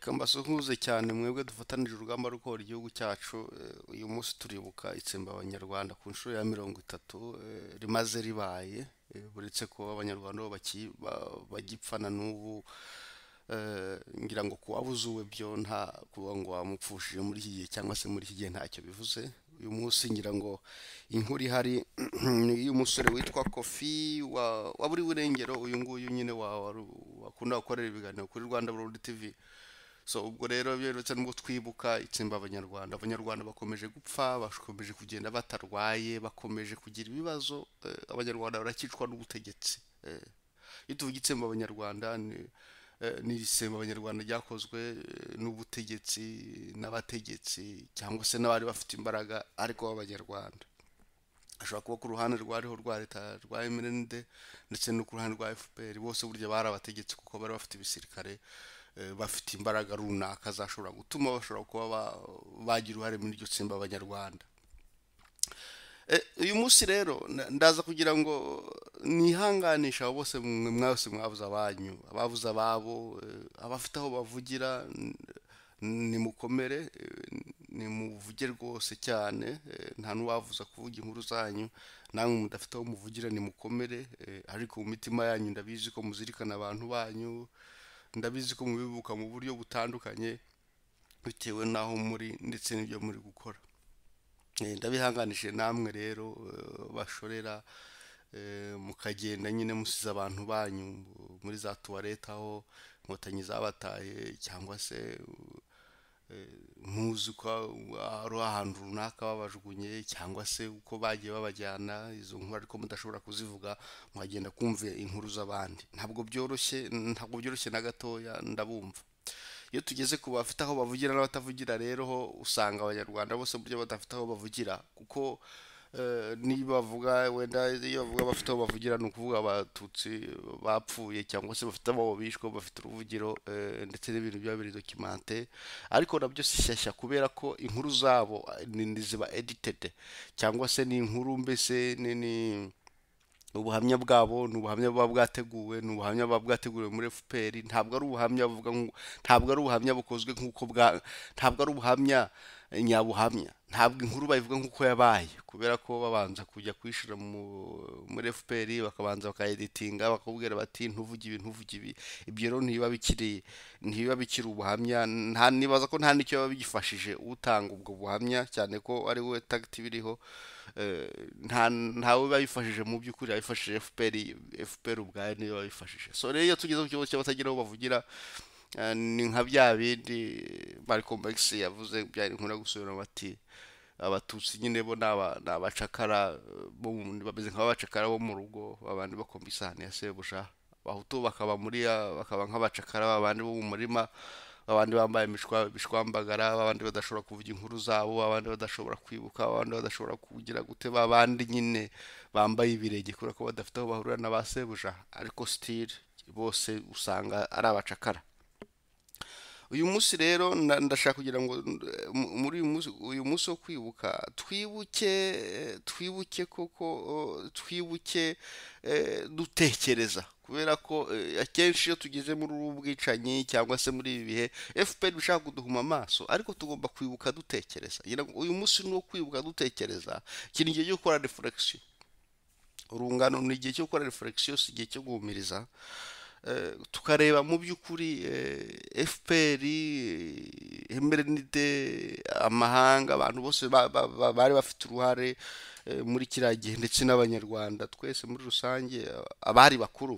reka mbasuhuze cyane mwebwe dufatanije urugamba rwo kubohora igihugu cyacu uyu munsi turibuka itsemba abanyarwanda ku nshuro ya mirongo itatu rimaze ribaye buretse ko abanyarwanda bo bagipfa na n'ubu ngira ngo uzuwe byo nta kuvuga ngo wamupfushije muri iki gihe cyangwa se muri iki gihe ntacyo bivuze uyu munsi ngira ngo inkuru ihari ni iy'umusore witwa kofi wa buri burengero uyu nguyu nyine wakunda gukorera ibiganiro kuri rwanda burundi tivi so ubwo rero byeretse n'ubwo twibuka itsemba abanyarwanda abanyarwanda bakomeje gupfa bakomeje kugenda batarwaye bakomeje kugira ibibazo abanyarwanda barakicwa n'ubutegetsi iyo tuvuga itsemba abanyarwanda ni n'isemba abanyarwanda ryakozwe n'ubutegetsi n'abategetsi cyangwa se n'abari bafite imbaraga ariko b'abanyarwanda ashobora kuba ku ruhande rwariho rwa leta rwa mrnd ndetse no ku ruhande rwa fpr bose burya bari abategetsi kuko bari bafite ibisirikare bafite imbaraga runaka zashobora gutuma bashobora kuba bagira uruhare muri iryo tsemba abanyarwanda uyu munsi rero ndaza kugira ngo nihanganisha abo bose mwese mwabuze abanyu ababuze ababo abafite aho bavugira nimukomere nimuvuge rwose cyane nta n'uwavuza kuvuga inkuru zanyu namwe mudafite aho muvugira nimukomere ariko mu mitima yanyu ndabizi ko muzirikana abantu banyu ndabizi ko mubibuka mu buryo butandukanye bitewe n'aho muri ndetse n'ibyo muri gukora ndabihanganije namwe rero bashorera mukagenda nyine musize abantu banyu muri za tuwarete aho inkotanyi zabataye cyangwa se muzi ko ari ahantu runaka babajugunye cyangwa se uko bagiye babajyana izo nkuru ariko mudashobora kuzivuga mukagenda kumva inkuru z'abandi ntabwo byoroshye ntabwo byoroshye na gatoya ndabumva iyo tugeze ku bafite aho bavugira n'abatavugira rero ho usanga abanyarwanda bose buryo badafite aho bavugira kuko niba bavuga wenda iyo bavuga bafite aho bavugira ni ukuvuga abatutsi bapfuye cyangwa se bafite abo bishwe bafite uruvugiro ndetse n'ibintu biba biri dokimante ariko nabyo si shyashya kubera ko inkuru zabo ziba editede cyangwa se ni inkuru mbese ni ubuhamya bwabo ni ubuhamya buba bwateguwe ni ubuhamya buba bwateguriwe muri fpr ntabwo ari ubuhamya buvuga ntabwo ari ubuhamya bukozwe nk'uko bwa ntabwo ari ubuhamya nyabuhamya ntabwo inkuru bayivuga nk'uko yabaye kubera ko babanza kujya kwishyura muri fpr bakabanza bakayeditinga bakakubwira bati ntuvuge ibi ntuvuge ibi ibyo rero ntibiba bikiri ntibiba bikiri ubuhamya nibaza ko nta n'icyo biba bigifashije utanga ubwo buhamya cyane ko ari we tagiti biriho ntawe biba bifashije mu by'ukuri abifashije fpr fpr ubwayo niyo babifashije so rero iyo tugeze ku kibazo cy'abatagira aho bavugira ni nka bya bindi mariko mbegisi yavuze byari nkunda gusubira bati abatutsi nyine bo ni abacakara bameze nk'abacakara bo mu rugo abandi bakomba isahani ya sebuja abahutu bakaba muri bakaba nk'abacakara abandi bo mu murima abandi bambaye ibishwambagara abandi badashobora kuvuga inkuru zabo abandi badashobora kwibuka abandi badashobora kugira gute abandi nyine bambaye ibirenge kubera ko badafite aho bahurira na ba sebuja ariko sitiri bose usanga ari abacakara uyu munsi rero ndashaka kugira ngo muri uyu munsi wo kwibuka twibuke twibuke koko twibuke dutekereza kubera ko akenshi iyo tugeze muri ubu bwicanyi cyangwa se muri ibi bihe fpr bishaka kuduhuma amaso ariko tugomba kwibuka dutekereza uyu munsi ni uwo kwibuka dutekereza iki ni igihe cyo gukora refuregisiyo urungano ni igihe cyo gukora refuregisiyo si igihe cyo guhumiriza tukareba mu by'ukuri fpr emerenide amahanga abantu bose bari bafite uruhare muri kiriya gihe ndetse n'abanyarwanda twese muri rusange abari bakuru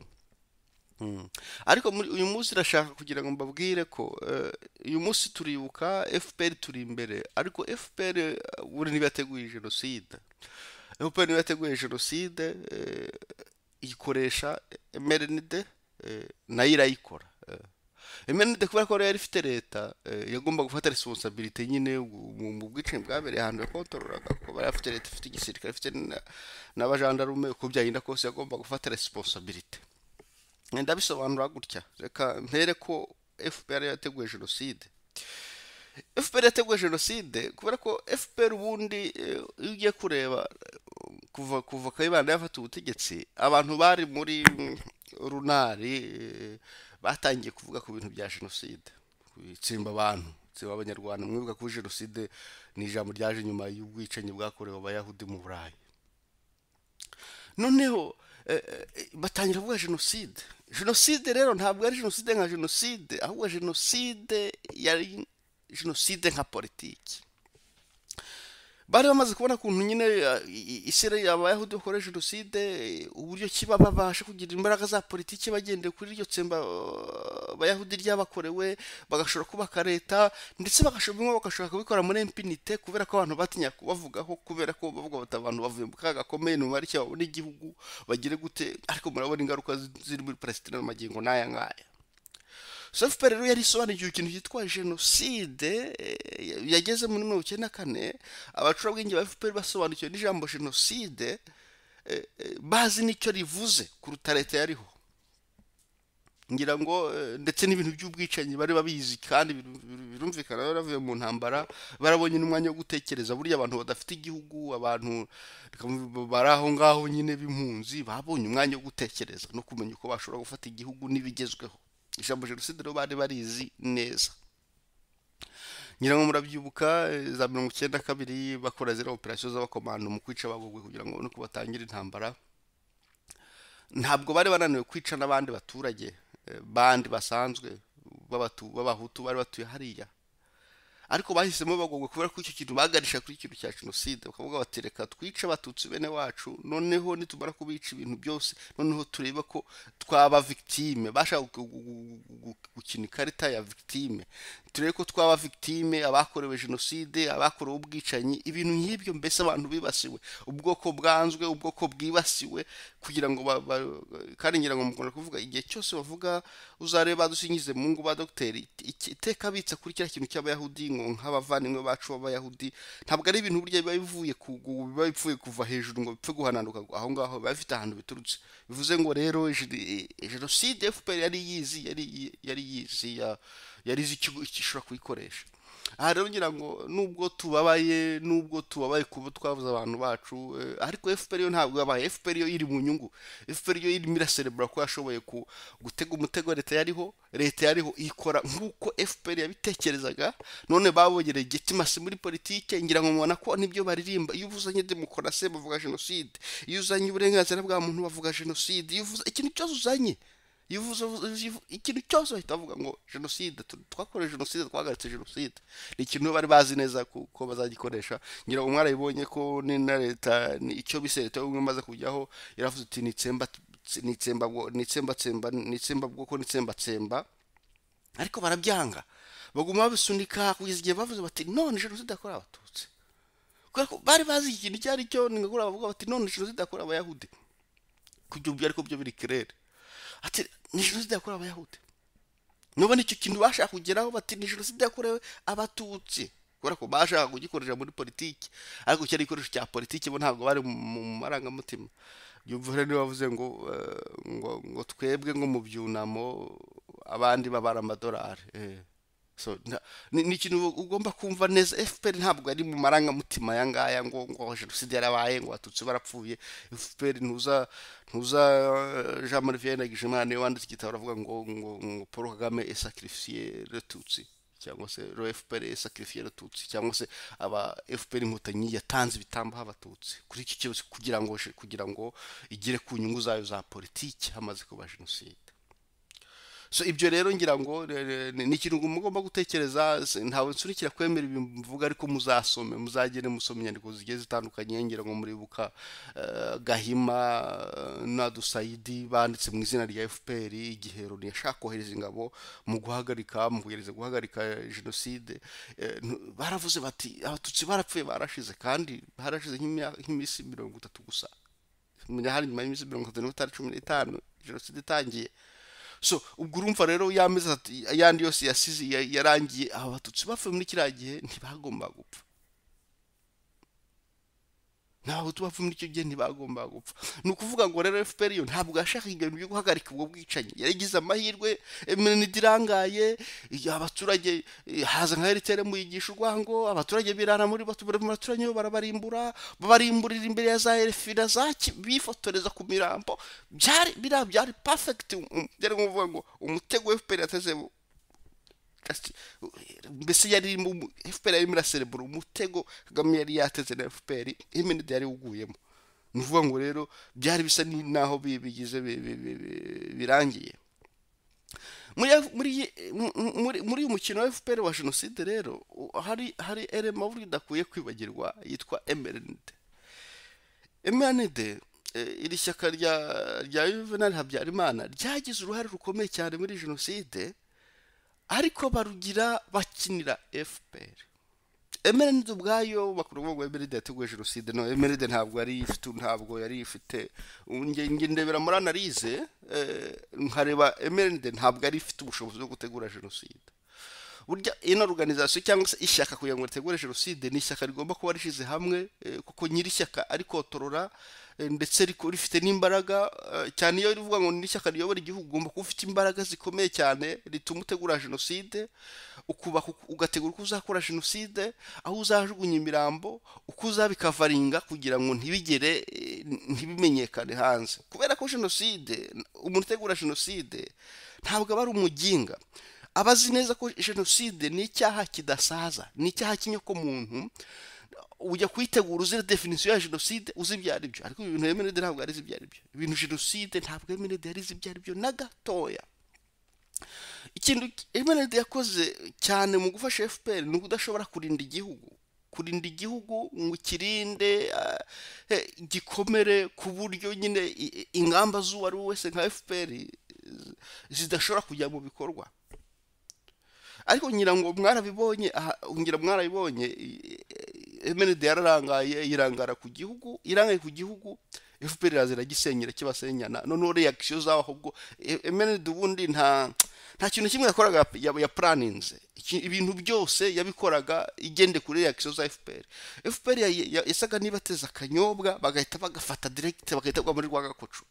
ariko uyu munsi irashaka kugira ngo mbabwire ko uyu munsi turibuka fpr turi imbere ariko fpr buri ntibateguye jenoside fpr ntibateguye jenoside ikoresha emerenide nayo irayikora emenide kubera ko yari ifite leta yagomba gufata resonsabirite nyine mu bwicanyi bwabereye ahantu yakontororaka kuko bari bafite leta ifite igisirikare ifite n'abajandarume uko byagenda kose yagomba gufata responsabilite ndabisobanura gutya reka mpere ko fpr yateguye jenoside fpr yateguye jenoside kubera ko fpr ubundi iyo ugiye kureba kuva kuva kayibanda yafata ubutegetsi abantu bari muri runari batangiye kuvuga ku bintu bya jenoside ku itsemba abantu itsemba abanyarwanda mwibuka ko jenoside ni ijambo ryaje nyuma y'ubwicanyi bwakorewe abayahudi mu burayi noneho eh, eh, batangira kuvuga jenoside jenoside rero ntabwo ari jenoside nka jenoside ahubwo jenoside yari jenoside nka politiki bari bamaze kubona ukuntu nyine eh, i- isirayeli abayahudi bakora jenoside eh, uburyo kiba babasha kugira imbaraga za politiki bagendeye kuri iryo tsemba eh, abayahudi ryabakorewe bagashobora kubaka leta ndetse bagashobora bimwe bagashobora kubikora muri impinite kubera ko abantu batinyaga kubavugaho kubera ko bavuga bati abantu bavuye mu kaga gakomeye ni umubare babona igihugu bagire gute ariko murabona ingaruka zi- ziri muri palesitine n'amagingo n'aya ngaya sofupe rero yari isobanukiwe ikintu cyitwa jenoside eh, yageze muri mirongo icyenda na kane abacurabwenge ba fpr basobanukiwe n'ijambo jenoside eh, eh, bazi n'icyo rivuze kuruta leta yariho ngira ngo eh, ndetse n'ibintu by'ubwicanyi bari babizi kandi biru- biru- birumvikana bari bavuye mu ntambara barabonye n'umwanya wo gutekereza burya abantu badafite igihugu abantu reka mvu- bari aho ngaho nyine b'impunzi babonye umwanya wo gutekereza no kumenya uko bashobora gufata igihugu n'ibigezweho ijambo jenoside rero bari barizi neza ngira ngo murabyibuka eh, za mirongo icyenda na kabiri bakora ziriya operasiyo z'abakomando mu kwica abagogwe kugira ngo nuko batangire intambara ntabwo bari bananiwe kwica n'abandi baturage eh, bandi basanzwe b'abatu- b'abahutu bari batuye hariya ariko bahisemo bagogwe kubera ko icyo kintu bagarisha kuri ikintu cya jenoside bakavuga bati reka twice abatutsi bene wacu noneho nitumara kubica ibintu byose noneho turebe ko twaba victime bashaka gu- gu- gu- gu- gukina ikarita ya victime turebe ko twaba victime abakorewe jenoside abakorewe ubwicanyi ibintu nk'ibyo mbese abantu bibasiwe ubwoko bwanzwe ubwoko bwibasiwe kugira ngo ba- ba- kandi ngira ngo mukunda kuvuga igihe cyose bavuga uzarebe badusingize mu ngo ba dogiteri iki- iteka bitsa kuri kiriya kintu cy'abayahudi ngo nk'abavandimwe bacu b'abayahudi ntabwo ari ibintu burya biba bivuye ku ku- biba bipfuye kuva hejuru ngo bipfe guhananuka aho ngaho biba bifite ahantu biturutse bivuze ngo rero jeri- jenoside fpr yari yizi yari yari yizi ya- yari izi ikigo gishobora kuyikoresha aha rero ngira ngo nubwo tubabaye nubwo tubabaye kuba twabuze abantu bacu eh, ariko fpr yo ntabwo yabaye fpr yo iri mu nyungu fpr yo irimo iraserebura ko yashoboye ku- gutega umutego leta yariho leta yariho ikora nk'uko fpr yabitekerezaga none babogereye gitimasi muri politike ngira ngo mubona ko nibyo baririmba iyo uzanye demokarasi bavuga jenoside iyo uzanye uburenganzira bwa muntu bavuga jenoside iyo uvuze ikintu cyose uzanye yivuze ikintu cyose bahita bavuga ngo jenoside tu- twakorewe jenoside twahagaritse jenoside ni ikintu bari bazi neza ku- ko bazagikoresha ngira ngo mwarabibonye ko ni na leta ni icyo bise leta y'ubumwe imaze kujyaho yaravuze iti nitsemba nitsemba nitsembatsemba nitsemba bwoko nitsembatsemba ariko barabyanga baguma babisunika kugeza igihe bavuze bati none jenoside yakorewe abatutsi kubera ko bari bazi iki kintu icyo ari cyo ni ngakora bavuga bati none jenoside yakorewe abayahudi kujya ubu ariko byo biri kirere ati ni jenoside yakorewe abayahudi nubona icyo kintu bashaka kugeraho bati ni jenoside yakorewe abatutsi kubera ko bashaka kugikoresha muri politiki ariko cyari igikoresho cya politiki bo ntabwo bari mu mu marangamutima yumva rero niba bavuze ngo eh, ngo ngo twebwe ngo mu byunamo abandi babara amadolari eh. so nta- ni ni ikintu ugomba kumva neza fpr ntabwo ari mu marangamutima aya ngaya ngo ngo jenoside yarabaye ngo abatutsi barapfuye fpr ntuza ntuza eh, jean marie vianney ndagijimana niwe wanditse igitabo aravuga ngo ngo ngo paul kagame esacrifiye retutsi cyangwa se ro fpr esacrifiye retutsi cyangwa se aba fpr inkotanyi yatanze ibitambo abatutsi kuri iki kibazo kugira ngo kugira ngo igere ku nyungu zayo za politiki hamaze kuba jenoside so ibyo rero ngira ngo re- re- ni ni ikintu mugomba gutekereza s- ntawe nsunikira kwemera ibi mvuga ariko muzasome muzagere musoma inyandiko zigiye zitandukanye ngira ngo muribuka eh, gahima eh, na dusayidi banditse mu izina rya fpr igihe loni yashaka kohereza ingabo mu guhagarika mu kugerageza guhagarika jenoside eh, ntu- baravuze bati abatutsi barapfuye barashize kandi barashize nk'imya- nk'iminsi mirongo itatu gusa menya hari nyuma y'iminsi mirongo itatu n'itanu cumi n'itanu jenoside itangiye so ubwo urumva rero yamezi ayandi yose yasize ya- yarangiye aba batutsi bapfuye muri kiriya gihe ntibagomba gupfa ntabahutu bapfa muri icyo gihe ntibagomba gupfa ni ukuvuga ngo rero fpr yo ntabwo yashakaga ibintu byo guhagarika ubwo bwicanyi yaragize amahirwe iminanida irangaye iyo abaturage eh, haza nka eritere muyigisha urwango abaturage birara muri batubura mu baturanyi bo barabarimbura babarimburira imbere ya za elfida za Ki- bifotoreza ku mirambo byari biriya byari perfect um, byari ngombwa ngo umutego fpr yateze Kasi- mbese yari mu- fpr yarimo iraserebura umutego kagame yari yateze na fpr iminede yari uguyemo ni ukuvuga ngo rero byari bisa ni- n'aho bi- bigize bi- bi- bi- bi- birangiye muri muri mu- mu- muri muri uyu mukino wa fpr wa jenoside rero u- hari hari elema burya idakwiye kwibagirwa yitwa emerenide emerenide iri shyaka rya rya juvenal habyarimana ryagize uruhare rukomeye cyane muri jenoside ariko barugira bakinira fpr emeride ubwayo bakuru ngo emeride yateguye jenoside no emeride ntabwo yari ifite ntabwo yari ifite nge nge ndebera muri analize eh, nkareba emeride ntabwo yari ifite ubushobozi bwo gutegura jenoside burya ino organization cyangwa se ishyaka kugira ngo ritegure jenoside ni ishyaka rigomba kuba rishyize hamwe eh, kuko nyiri ishyaka arikotorora ndetse riko- rifite n'imbaraga eh, cyane iyo rivuga ngo ni ishyaka riyobora igihugu ugomba kuba ufite imbaraga zikomeye cyane rituma utegura jenoside ukubaka uku- ugategura uko uzakora jenoside aho uzajugunya imirambo uko uzabikavaringa kugira ngo ntibigere eh, ntibimenyekane hanze kubera ko jenoside umuntu utegura jenoside ntabwo aba ari umuginga aba azi neza ko jenoside ni icyaha kidasaza ni icyaha cy'inyokomuntu ujya kuyitegura uzira definisiyo ya jenoside uzi ibyo ari byo ariko ibintu emeride ntabwo yari izi ibyo ari byo ibintu jenoside ntabwo emeride yari izi ibyo ari byo na gatoya ikintu emeride yakoze cyane mu gufasha fpr ni ukudashobora kurinda igihugu kurinda igihugu ngo ukirinde ah, eh, gikomere ku buryo nyine i- i- ingamba z'uwo ari we wese nka fpr eh, zidashobora kujya mu bikorwa ariko ngira ngo mwarabibonye aha- ngira mwarabibonye i- i- emenide yararangaye irangara ku gihugu irangaye ku gihugu fpr iraza iragisenyera kibasenyana noneho reaction zabo ahubwo E- emenide ubundi nta nta kintu kimwe yakoraga ya, ya planinze Iki- ibintu byose yabikoraga igende kuri reaction za fpr fpr ya- ya- yasaga niba ateze akanyobwa bagahita bagafata direct bagahita bagwa muri rwagakoco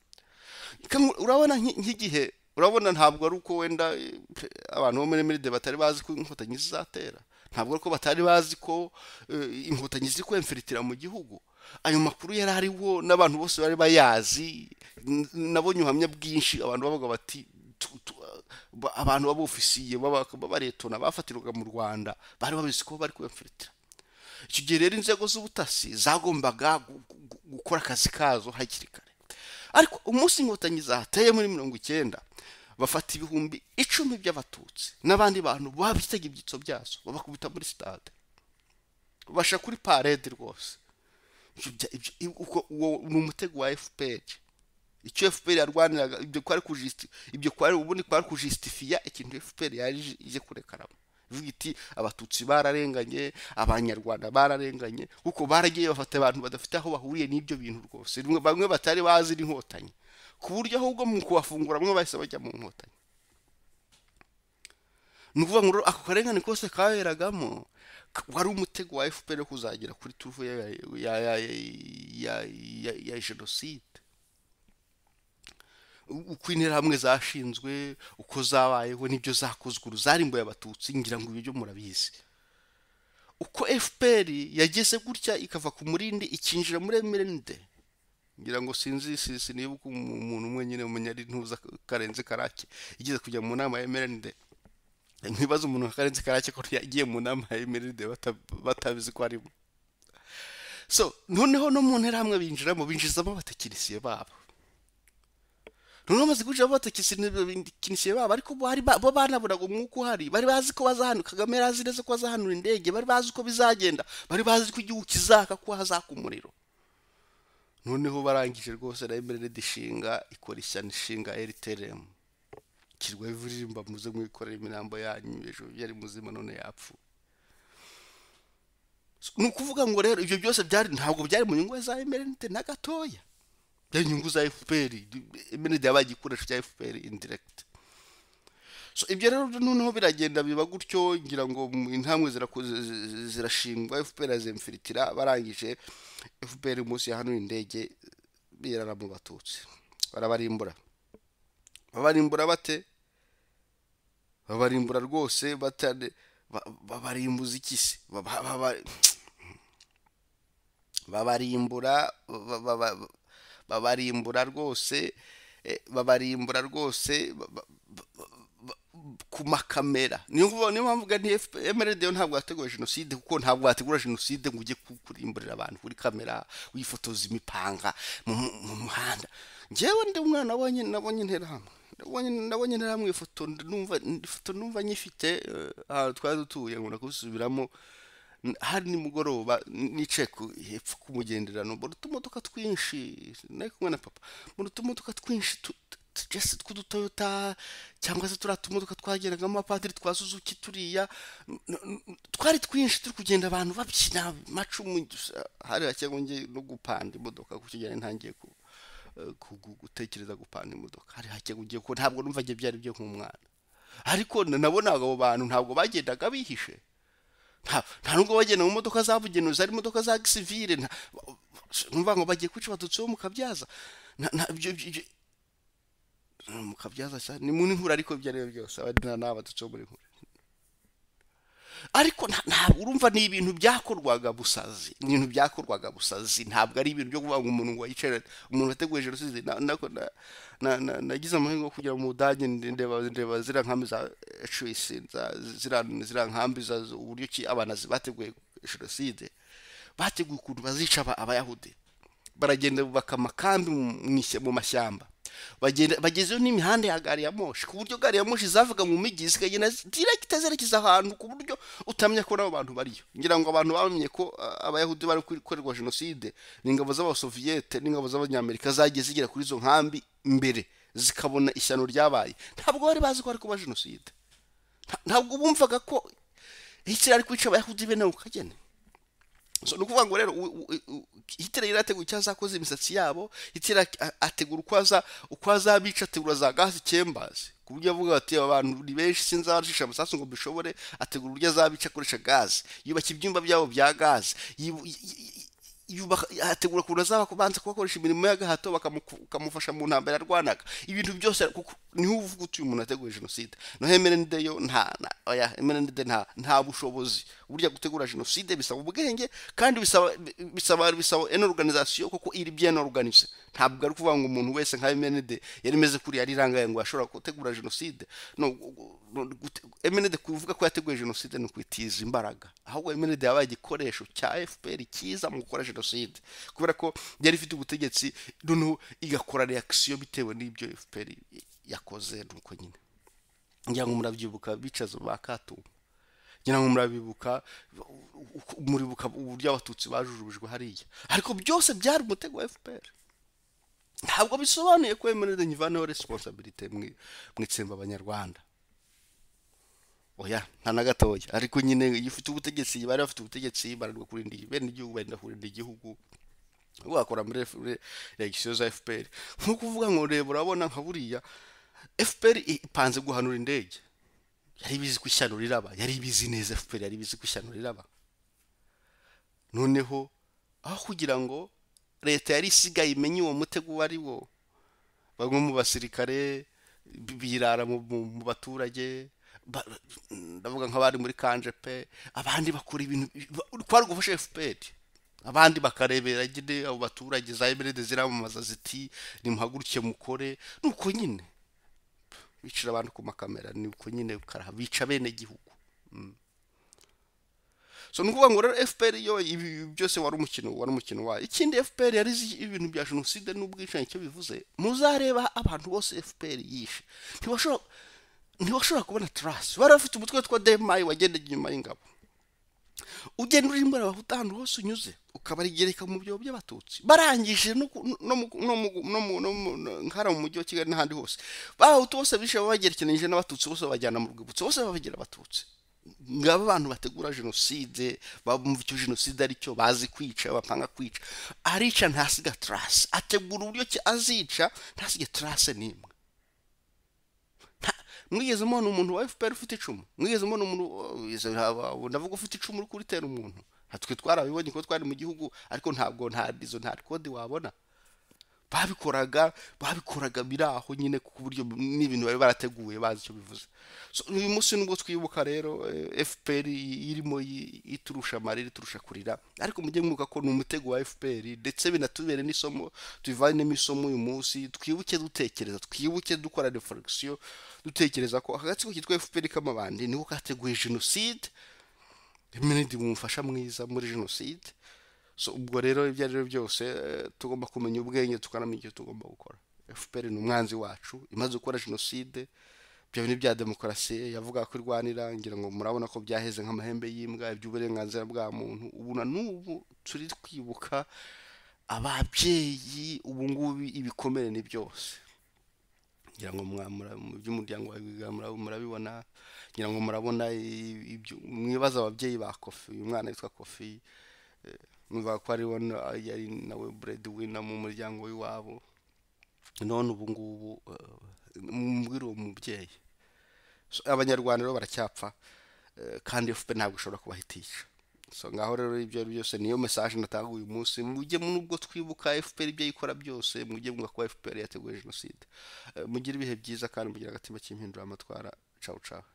Kamwe- urabona nki- nk'igihe urabona ntabwo ari uko wenda eh, abantu bo muri miride batari bazi ko inkotanyi zizatera ntabwo ari ko batari bazi ko eh, inkotanyi ziri kwemfiritira mu gihugu ayo makuru yari ariho n'abantu bose bari bayazi N- nabonye ubuhamya bwinshi abantu bavuga bati tu- tu- ba- abantu b'abofisiye b'abaretona bafatirwaga mu rwanda bari babizi ko bari kwemfiritira icyo gihe rero inzego z'ubutasi zagombaga gu- gu- gukora akazi kazo hakiri kare ariko umunsi inkotanyi zateye muri mirongo icyenda bafata ibihumbi icumi by'abatutsi n'abandi bantu babitega ibyitso byazo babakubita muri sitade basha kuri parede rwose Ibyo bya- ibyo- i- uko- uwo ni umutego wa fpr icyo fpr yarwaniraga ibyo kwari kujisti ibyo kwari ubundi kwari kujisitifiya ikintu fpr yari ije- ije kurekaramo ivuga iti abatutsi bararenganye abanyarwanda bararenganye kuko baragiye bafata abantu badafite aho bahuriye n'ibyo bintu rwose Rimwe- bamwe batari bazi n'inkotanyi ku buryo ahubwo mu kubafungura bamwe bahise bajya mu nkotanyi ni ukuvuga ngo rero ako karengane kose kaberagamo k- wari umutego wa fpr wo kuzagera kuri turufu ya ya- ya- ya- ya- ya jenoside uko interahamwe zashinzwe uko zabayeho n'ibyo zakozwe uruzarimbuye abatutsi ngira ngo ibyo murabizi uko fpr yageze gutya ikava ku murindi ikinjira muri emerinde ngira ngo sinzi si- sinibuka umu- umuntu umwe nyine umenya ari ntuza karenze karake igeze kujya mu nama ya emerinde ntibaze umuntu nka karenze karake ko yagiye mu nama ya emerinde bata- batabizi ko arimo so noneho no mu nterahamwe binjiramo binjizamo abatekinisiye babo noneho bamaze guca babatekinisiye babo ariko bari ba- bo banaburaga umwuka uhari bari bazi ko bazahanu kagame yari azi neza ko azahanura indege bari bazi uko bizagenda bari bazi ko igihugu kizaka ko hazaka umuriro noneho barangije rwose na emeride ishinga ikora ishyano ishinga rtrm kirwa ivuririmba muze mwikorera imirambo yanyu ejo yari muzima none yapfuye ni ukuvuga ngo rero ibyo byose byari ntabwo byari mu nyungu za emeride na gatoya byari inyungu za fpr emeride yabaye igikoresho cya fpr indiregiti so ibyo rero noneho biragenda biba gutyo ngira ngo mu- intambwe zirakoze zirashingwa fpr azemfiritira barangije fpr munsi ya hano indege birara mu batutsi barabarimbura babarimbura bate babarimbura rwose batane ba- babarimbuza iki se Ba- ba- ba- ba- babarimbura ba- ba- ba- babarimbura rwose eh, babarimbura rwose ba- ba- ba- ba- ku makamera niyo ngubu- niyo mpamvu uvuga nti emeride yo ntabwo yateguye jenoside kuko ntabwo wategura jenoside ngo ujye ku- kurimburira abantu kuri kamera wifotoza imipanga mu mu- mu muhanda njyewe ndi umwana wabonye nabonye intera hamwe nabonye nabonye intera hamwe ifoto numva ifoto numva nyifite eh, ahantu twari dutuye ngo nakubisubiramo N- hari nimugoroba n- nicaye ku hepfo k'umugenderano mbona utumodoka twinshi nari kumwe na papa mbona utumodoka twinshi tu- tu- tu- just tw'udutoyota cyangwa se turiya tumodoka twageragamo abapadiri twa suzuki turiya n- n- n- twari twinshi turi kugenda abantu babyina macumu gusa hari hake ngo njye no gupanda imodoka ku kigero ntangiye ku eh, ku- gu- gutekereza gupanda imodoka hari hake ngo njye ko ntabwo numva njye byari byo nk'umwana ariko na- nabona abo bantu ntabwo bagendaga bihishe nta nta nubwo bagenda mu modoka zabugenewe zari imodoka za gisivire nta numva ngo bagiye kwica abatutsi bo mu kabyaza nta nta- ibyo ibyo- ibyo- mu kabyaza cyane ni mu nkura ariko ibyo ari byo byose abandi nta n'abatutsi bo muri nkura ariko nta- ntabwo urumva ni ibintu byakorwaga busazi ni ibintu byakorwaga busazi ntabwo ari ibintu byo kuvuga ngo umuntu ngo yicara umuntu wateguye jenoside na- na- na- na- na- nagize amahirwe yo kujya mu budage ndeba ndeba ziriya nkambi za ecwisi ziriya nkambi za z- uburyo ki abanazi bateguye jenoside bateguye ukuntu bazica aba- abayahudi baragenda bubaka amakambi mu- mu ishy- mu mashyamba bagenda bagezeyo n'imihanda ya gari ya moshi ku buryo gari ya moshi zavaga mu migi zikagenda direkita zerekeza ahantu ku buryo utamenya ko n'abo bantu bariyo ngira ngo abantu bamenye ko ah, abayahudi bari gukorerwa jenoside ni ingabo z'abasoviyete n'ingabo z'abanyamerika zagiye zigera kuri izo nkambi mbere zikabona ishyano ryabaye ntabwo bari bazi ko hari kuba jenoside Nta- ntabwo bumvaga ko hitler ari kwica abayahudi bene ako kagene so ni ukuvuga ngo rero u- u- u- hitler yari ateguye icyo azakoza imisatsi yabo hitler a- ategura uko aza uko azabica ategura za gazi chambers ku buryo avuga ati aba bantu ni benshi sinzi abacisha amasasu ngo mbishobore ategura uburyo azabica akoresha gazi yubaka ibyumba byabo bya gazi yibu- y- y- yubaka ategura ukuntu azaba kubanza kubakoresha imirimo y'agahato bakamuku- bakamufasha mu ntambara yarwanaga ibintu byose kuko niho uvuga uti uyu muntu ateguye jenoside no emerende yo nta na- oya emerende nta nta bushobozi burya gutegura jenoside bisaba ubwenge kandi bisaba bisaba bisaba en organisation kuko iri bien organize ntabwo ari kuvuga ngo umuntu wese nka emerende yari meze kuri yari irangaye ngo ashobora gutegura jenoside no emenede kuvuga ko yateguye jenoside ni ukwitiza imbaraga ahubwo emenede yabaye igikoresho cya fpr cyiza mu gukora jenoside kubera ko yari ifite ubutegetsi noneho igakora reakisiyo bitewe n'ibyo fpr yakoze nuko nyine ngira ngo murabyibuka bicaza ba katumba ngira ngo murabibuka uko- muribuka uburyo abatutsi bajujubijwe hariya ariko byose byari umutego wa fpr ntabwo bisobanuye ko emenede nyivaneho resiponsabirite mu itsemba abanyarwanda oya nta na gatoya ariko nyine iyo ufite ubutegetsi bari bafite ubutegetsi baranirwa kurinda bene igihugu barinda kurinda igihugu wakora muri F- muri regisiyo za fpr nk'uko uvuga ngo reba urabona nka buriya fpr ipanze guhanura indege yari ibizi ko ishyano riraba yari ibizi neza fpr yari ibizi ko ishyano riraba noneho aho kugira ngo leta yari isigaye imenye uwo mutego uwo ari wo bamwe mu basirikare bi- birara mu mu- mu baturage ba- ndavuga nk'abari muri kanje pe abandi bakora ibintu ba- kwari gufasha fpr abandi bakarebera nyine abo baturage za emerede ziramamaza ziti nimuhaguruke mukore nuko nyine bicira abantu ku makamera ni uko nyine ukaraha bica bene gihugu so ni ukuvuga ngo rero fpr yo ibi ibi byose wari umukino wari umukino wayo ikindi fpr yari izi ibintu bya jenoside n'ubwicanyi icyo bivuze muzareba abantu bose fpr yishe ntibashobora ntibashobora kubona tarasi bari bafite umutwe witwa demayi wagendaga inyuma y'ingabo ugenda urimbura abahutu ahantu hose unyuze ukabarigereka mu byobo by'abatutsi barangije no ku- no mu- no mu- no mu- no mu- no- nk'ahariya mu mujyi wa kigali n'ahandi hose babahutu bose bishe babagerekeranyije n'abatutsi bose babajyana mu rwibutso bose babagira abatutsi ngabo abantu bategura jenoside bumva icyo jenoside ari cyo bazi kwica bapanga kwica arica ntasiga tarasi ategura uburyo ki azica ntasige tarasi n'imwe Nta- mwigeze mubona umuntu wa fpr ufite icumu mwigeze mubona umuntu izo- haba- ndavuga ufite icumu uri kuritera umuntu nka twe twarabibonye ko twari mu gihugu ariko ntabwo nta izo nta kode wabona babikoraga babikoraga biri aho nyine ku buryo n'ibintu bari barateguye bazi icyo bivuze So, uyu munsi nubwo twibuka rero eh, fpr irimo yi- iturusha amarira iturusha kurira ariko mujye mwibuka ko ni umutego wa fpr ndetse binatubere n'isomo tubivanemo isomo uyu munsi twibuke dutekereza twibuke dukora reflexion dutekereza ko aka gatsiko kitwa fpr k'amabandi niko kateguye jenoside iminidi mu mufasha mwiza muri jenoside so ubwo rero ibyo ari byo byose eh, tugomba kumenya ubwenge tukanamenya icyo tugomba gukora fpr ni umwanzi wacu imaze gukora jenoside ibyo bintu bya demokarasi yavuga ko irwanira ngira ngo murabona ko byaheze nk'amahembe y'imbwa iby'uburenganzira bwa muntu ubu na n'ubu turi twibuka ababyeyi ubu ngubu ibikomere ni byose ngira ngo mwamura mu by'umuryango wawe wiga mura- murabibona ngira ngo murabona i- ibyo mwibaza ababyeyi ba kofi uyu mwana witwa kofi eh, mwibaza ko ariwe na- yari nawe buredi wina mu muryango w'iwabo none ubu ngubu eh, mumbwire uwo mubyeyi So, abanyarwanda rero baracyapfa eh, kandi fpr ntabwo ishobora kubahitisha so ngaho rero ibyo ari byo byose niyo mesaje natanga uyu munsi mujye mu- nubwo twibuka fpr ibyo ikora byose mujye mwuka ko fpr yateguye jenoside Eh, mugire ibihe byiza kandi mugire agatima cy'impinduramatwara cawu cawu